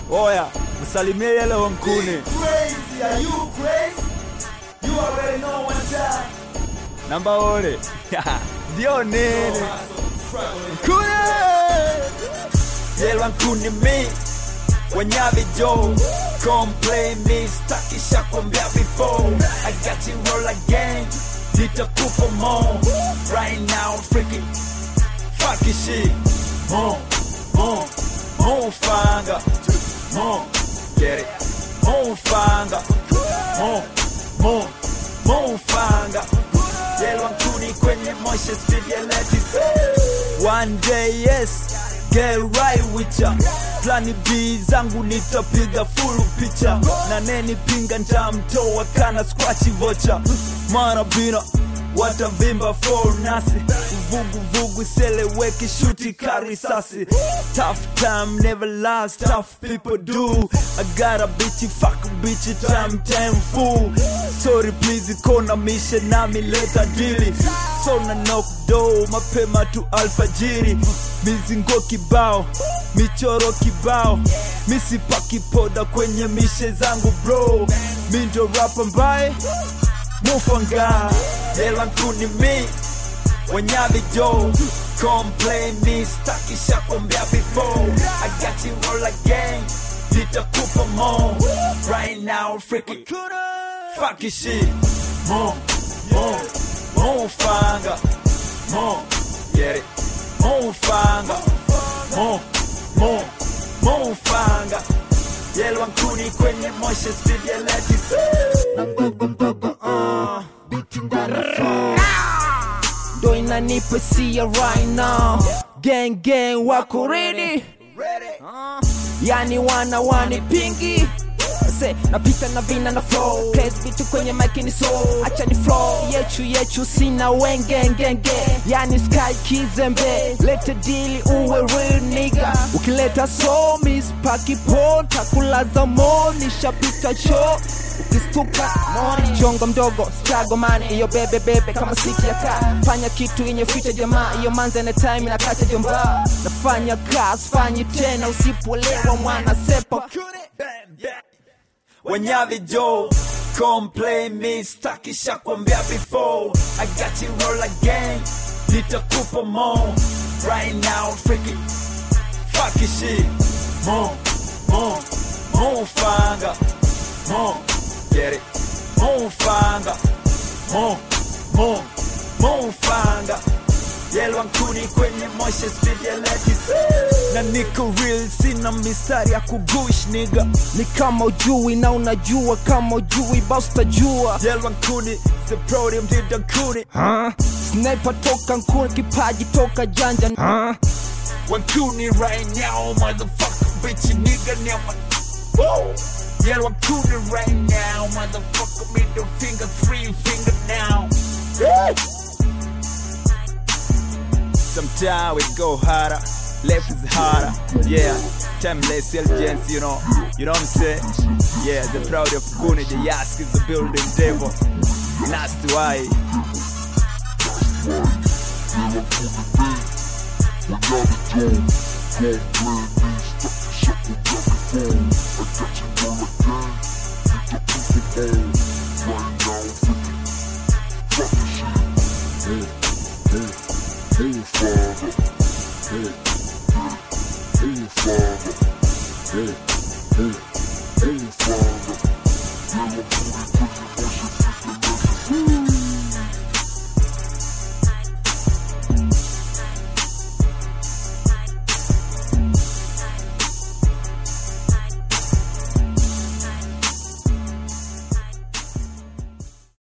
Oya, msalimie yele wankuni. Crazy, are you crazy? You already know one time. Namba ole. Ndio nini? Kune! Yele wankuni mi. Wanyavi Joe. Complain me, staki shakwambia before. I got you roll again. Nitakupa more. Right now, freaking fucking shit. More, more, more fanga. More, get it. More fanga. More, more, more fanga. Yelwa nkuni kwenye moshe speed ya lettuce. One day yes, get right with ya. Plani B zangu nitapiga full picha na neni pinga ntamtoa kana squachi vocha mara bina watavimba for nasi vugu vugu seleweki shuti karisasi tough time never last tough people do I got a bitchy fuck bitchy time time fool sorry please kona mishe nami leta dili so na knock do mapema tu alfajiri mizingo kibao michoro kibao misipaki poda kwenye mishe zangu bro mi ndo rapa mbaye mufanga yela nkuni mi wanyavi jo complain me staki shakwambia before I got you all again nitakupa more right now freaking fucking shit more more more fanga more get it more fanga more more more fanga yelwa nkuni kwenye moshe speed ya lettuce ndo inanipa sia right now gang gang wako ready yani wana wanipingi Se, napita na vina na flow Place vitu kwenye mic ni so acha ni flow yechu yechu sina wengengenge yani sky kizembe lete dili uwe real nigga ukileta so miss paki po takulaza mo nishapita cho ukistuka moni chongo mdogo strago man iyo bebe bebe kama siki ya kaa fanya kitu yenye future jamaa iyo manze na time inakacha jomba nafanya kazi fanyi tena usipolewa mwana sepa Wanyavi Joe Complain me staki shakwambia before I got you roll again Nitakupa more Right now freaking Fucking shit More, more, more fanga More, get it More fanga More, more, more fanga Yelwa nkuni kwenye moshe speed ya lettuce Na niko real sina mistari ya kugush nigga ni kama ujui na unajua kama ujui basi utajua Yelwa nkuni The podium did nkuni huh? sniper toka nkuni kipaji toka janja huh? Wankuni right now, motherfucker, bitch, nigga, never. Whoa! Yeah, Wankuni right now, motherfucker, middle finger, three finger now. Yeah. Sometimes we go harder, left is harder. Yeah, timeless intelligence, you know, you know what I'm saying? Yeah, the proud of Kuni, the Yask is the building devil. Nasty why. Hey, hey, hey, father. Yeah, I'm